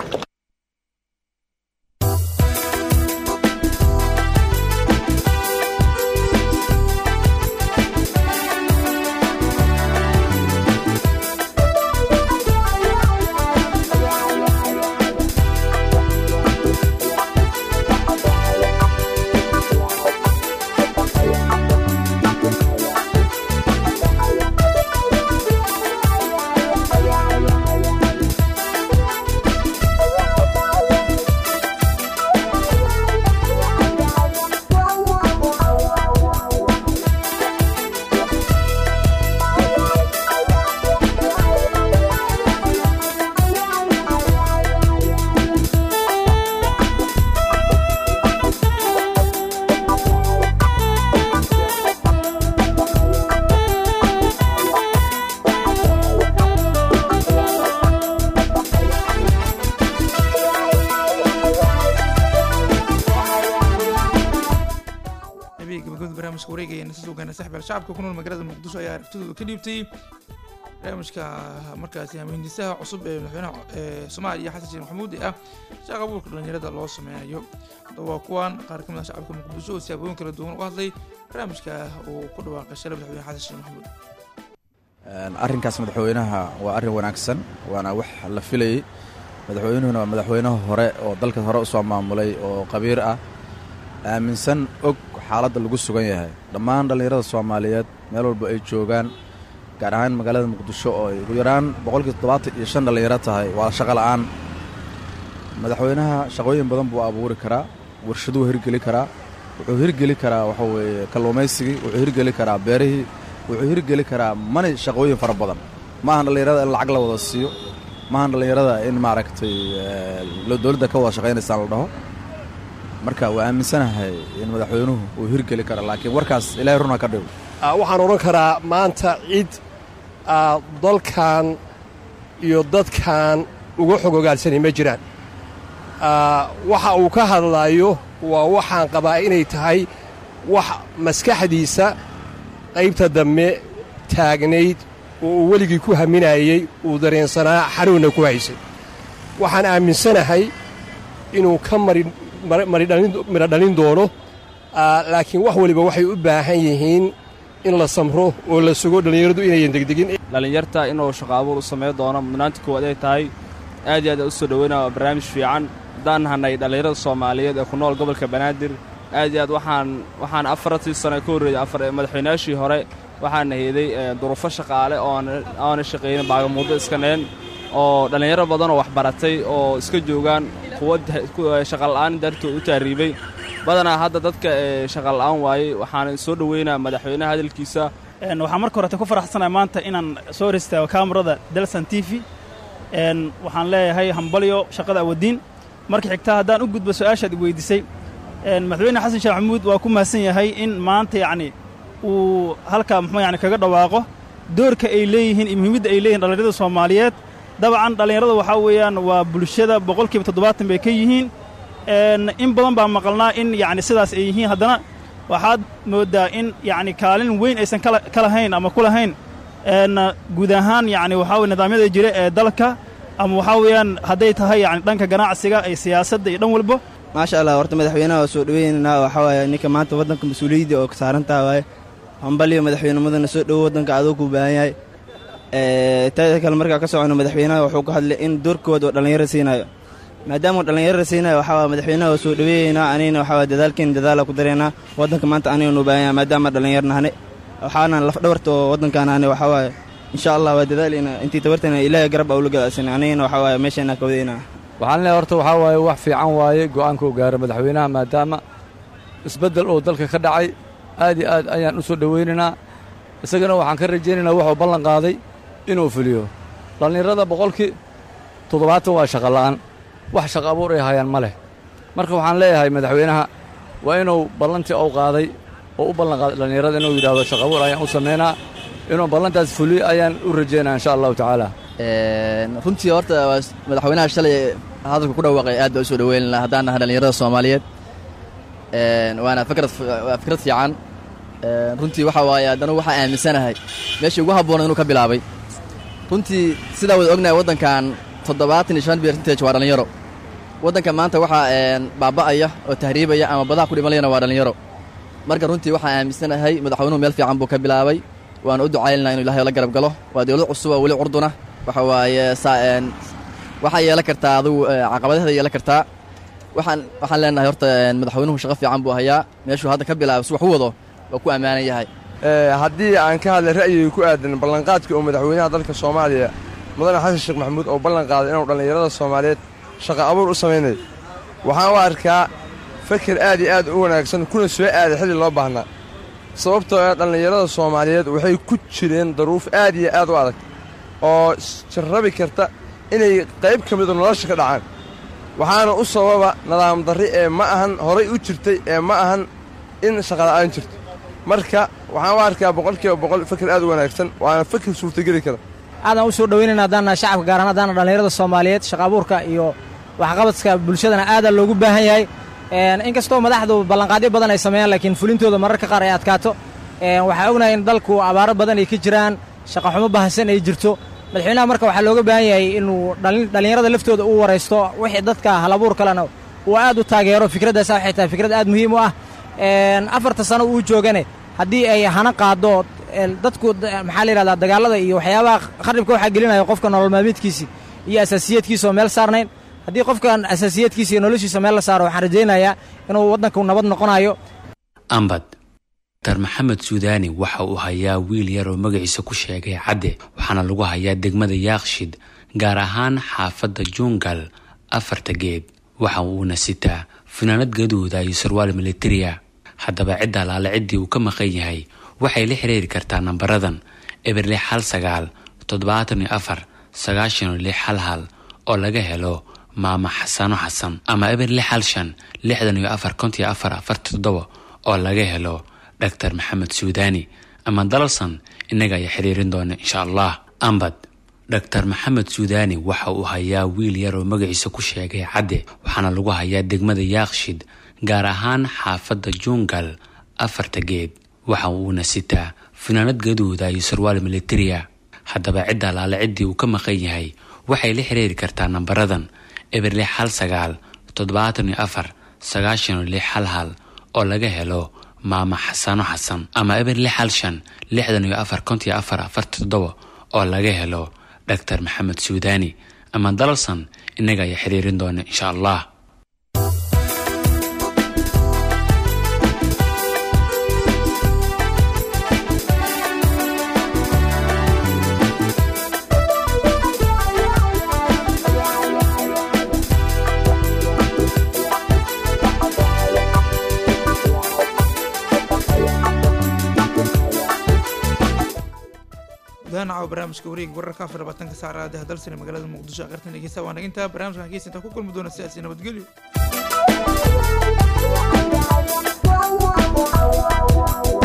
barnaamijka wareegayana si sugaana saxbal shacabka ku nool magaalada muqdisho ayaa aragtidooda ka dhiibtay barnaamijka markaasi hamiindisaha cusub ee madaxweynaha ee soomaaliya xasan sheekh maxamuud ee ah shaqa abuurka dhalinyarada loo sameynayo haddaba waa kuwan qaar ka mid ah shacabka muqdisho oo siyaabooyin kala duwan u hadlay barnaamijka uu ku dhawaaqay shalay madaxweyne xasan sheekh maxamuud arrinkaas madaxweynaha waa arrin wanaagsan waana wax la filayey madaxweynuhuna waa madaxweynaha hore oo dalka hore usoo maamulay oo qabiir ah aaminsan og xaaladda lagu sugan yahay dhammaan dhallinyarada soomaaliyeed meel walba ay joogaan gaar ahaan magaalada muqdisho oo ay ugu yaraan boqolkii toddobaatan iyo shan dhallinyaro tahay waa shaqo la'aan madaxweynaha shaqooyin badan buu abuuri karaa warshaduu hirgeli karaa wuxuu hirgeli karaa waxa weeye kalluumaysigii wuxuu hirgeli karaa beerihii wuxuu hirgeli karaa mani shaqooyin fara badan maahan dhallinyarada in lacag la wada siiyo maahan dhallinyarada in maaragtay dowladda ka wada shaqaynaysaan la dhaho marka waa aaminsanahay in madaxweynuhu uu hirgeli karo laakiin warkaas ilaahay runa ka dhigo waxaan odhan karaa maanta cid dalkan iyo dadkan uga xog ogaalsanay ma jiraan waxa uu ka hadlaayo waa waxaan qabaa inay tahay wax maskaxdiisa qaybta dambe taagnayd oo uu weligii ku haminayey uu dareensanaa xanuunna ku haysay waxaan aaminsanahay inuu ka midho dhalin doono laakiin wax waliba waxay u baahan yihiin in la samro oo la sugo dhallinyaradu inayan degdegin dhallinyarta inuu shaqo abuur u samayn doono mudnaanta koowaad ay tahay aad iyo aad u soo dhoweynaa waa barnaamij fiican haddaan nahanay dhallinyarada soomaaliyeed ee ku nool gobolka banaadir aad iyo aad waxaan waxaan afartii sano ka horreeyey afar madaxweynayaashii hore waxaana heeday duruufo shaqaale ooaana shaqaynin baagamuuddo iska neen oo dhallinyaro badanoo waxbaratay oo iska joogaan kuwa shaqala'aan dartood u taariibay badanaa hadda dadka shaqala'aan waayey waxaana soo dhoweynaa madaxweynaha hadalkiisa waxaan marka horete ku faraxsanahay maanta inaan soo horistaago kaamarada dalsan t v waxaan leeyahay hambalyo shaqada awadiin marka xigtaa haddaan u gudbo su-aashaad weydiisay madaxweyne xasan sheekh maxamuud waa ku mahadsan yahay in maanta yacni uu halkaa muxuu yani kaga dhawaaqo doorka ay leeyihiin iyo muhiimadda ay leeyihin dhallinyarada soomaaliyeed dabcan dhallinyarada waxaa weeyaan waa bulshada boqolkiiba toddobaatan bay ka yihiin in badan baa maqalnaa in yacni sidaas ay yihiin haddana waxaad mooddaa in yacni kaalin weyn aysan ka lahayn ama ku lahayn guud ahaan yacni waxaa weye nidaamyada jira ee dalka ama waxaa weeyaan hadday tahay yani dhanka ganacsiga iyo siyaasadda iyo dhan walba maasha allah horta madaxweynaha waa soo dhoweynaynaa waxaa waaye ninka maanta waddanka mas-uuliyadda oo ka saarantaha waaye hambaliyo madaxweynimadana soo dhowo waddanka adoo kuu baahan yahay taada kale markaa ka socono madaxweynaha wuxuu ka hadlay in doorkooda oo dhallinyaro siinayo maadaamuu dhallinyarada siinayo waxaa waye madaxweynaha waa soo dhoweeyeynaa anigana waxaa waye dadaalkeena dadaala ku dareynaa waddanka maanta aniganu baahan yahay maadaama dhallinyar nahane waxaana lafdhabarta oo waddankaan ahne waxaa waaye insha allah waa dadaaleyna intii tabartana ilaahay garab aula gadaasana anigana waxaa waaye meesheenaa ka wadayna waxaan leeyahay horta waxaa waaye wax fiican waaye go'aanka uu gaaro madaxweynaha maadaama isbeddel oo dalka ka dhacay aad iyo aad ayaan u soo dhowaynaynaa isagana waxaan ka rajaynaynaa wuxuu ballan qaaday inuu fuliyo dhallinyarada boqolkii toddobaatan waa shaqa la'aan wax shaqa abuur ay hayaan ma leh marka waxaan leeyahay madaxweynaha waa inuu ballantii uu qaaday oo u ballan qaaday dhallinyarada inuu yidhaahdo shaqa abuur ayaan u samaynaa inuu ballantaas fuliyo ayaan u rajaynaa insha allahu tacaala runtii horta madaxweynaha shalay hadalka ku dhawaaqay aad baa u soo dhoweyna haddaan nahay dhallinyarada soomaaliyeed waana fikrad waa fikrad fiican runtii waxa waaye haddana waxaa aaminsanahay meeshii ugu habboona inuu ka bilaabay runtii sidaa wada ognahay waddankan toddobaatan iyo shan percentage waa dhallinyaro waddanka maanta waxaa baaba'aya oo tahriibaya ama badaha ku dhimanayana waa dhallinyaro marka runtii waxaa aaminsanahay madaxweynuhu meel fiican buu ka bilaabay waana u ducaynaa inu ilahay la garab galo waa dowlad cusub oo weli curduna waxa waaye waxaa yeelan kartaa adugu caqabadaheeda yeelan kartaa waxaan waxaan leenahay horta madaxweynuhu shaqo fiican buu hayaa meeshuu hadda ka bilaabay si wax u wado waa ku ammaanan yahay haddii aan ka hadlay ra'yigay ku aadan ballanqaadkii oo madaxweynaha dalka soomaaliya mudane xasan sheekh maxamuud oo ballan qaaday inuu dhallinyarada soomaaliyeed shaqo abuur u samaynayo waxaan u arkaa fakir aad iyo aad u wanaagsan kuna soo aaday xilli loo baahnaa sababtoo ah dhallinyarada soomaaliyeed waxay ku jireen daruuf aad iyo aad u adag oo jarrabi karta inay qayb ka midu nolosha ka dhacaan waxaana u sababa nidaam darri ee ma ahan horay u jirtay ee ma ahan in shaqala'aan jirto marka waxaan u arkaa boqolkiiba boqol fakir aad u wanaagsan waana fakir suurtageli kara aadaan u soo dhoweynayna haddaana shacabka gaar ahaan haddaana dhallinyarada soomaaliyeed shaqa abuurka iyo waxqabadka bulshadana aadaa loogu baahan yahay inkastoo madaxdu ballanqaadyo badan ay sameeyaan laakiin fulintooda mararka qaar ay adkaato waxaa ognahay in dalku abaaro badan ay ka jiraan shaqaxumo bahansan ay jirto madaxweynaha marka waxaa looga baahan yahay inuu dhallinyarada laftooda u waraysto wixii dadka halabuur kalena uu aad u taageero fikraddaas waxay tahay fikrad aad muhiim u ah afarta sano uu joogane haddii ay hana qaado dadku maxaa la yidhahdaa dagaallada iyo waxyaabaha kharibka waxaa gelinaya qofka nolol maalmeedkiisi iyo asaasiyaedkiisa oo meel saarnayn haddii qofkan asaasiyaedkiisa iyo noloshiisa meel la saaro waxaan rajaynayaa inuu waddanku nabad noqonayo ambad dr maxamed suudaani waxa uu hayaa wiil yar oo magaciisa ku sheegay cadde waxaana lagu hayaa degmada yaakshid gaar ahaan xaafadda jungal afarta geed waxa uuna sitaa funaanad gaduuda iyo sarwaal militariya haddaba cidda alaale ciddii uu ka maqan yahay waxay la xiriiri kartaa nambaradan eber lix hal sagaal toddobaatan iyo afar sagaashan iyo lix hal hal oo laga helo maama xasano xasan ama eber lix hal shan lixdan iyo afar kontiyo afar afarta toddoba oo laga helo dhaktar maxamed suudaani ama dalalsan innaga ayaa xiriirin doona insha allah ambad dhaktar maxamed suudaani waxa uu hayaa wiil yar oo magaciisa ku sheegay cadde waxaana lagu hayaa degmada yaaqshid gaar ahaan xaafadda jungal afarta geed waxa uuna sitaa funaanad gaduuda iyo sarwaal militariya haddaba cidda alaale ciddii uu ka maqan yahay waxay la xiriiri kartaa nambaradan eber lix hal sagaal toddobaatan iyo afar sagaashan iyo lix hal hal oo laga helo maama xasano xasan ama eber lix hal shan lixdan iyo afar kontiyo afar afarta toddoba oo laga helo dhaktar maxamed suudaani ama dalalsan innaga ayaa xiriirin doona insha allah gudaanaca barnaamijka wareeg wararka afar labaatanka saacada dalsani magaalada muqdisho aqartan dhegeysta waan dhagintaa barnaamijkan hageys intaa ku kulmi doona sidaasi nabadgelyo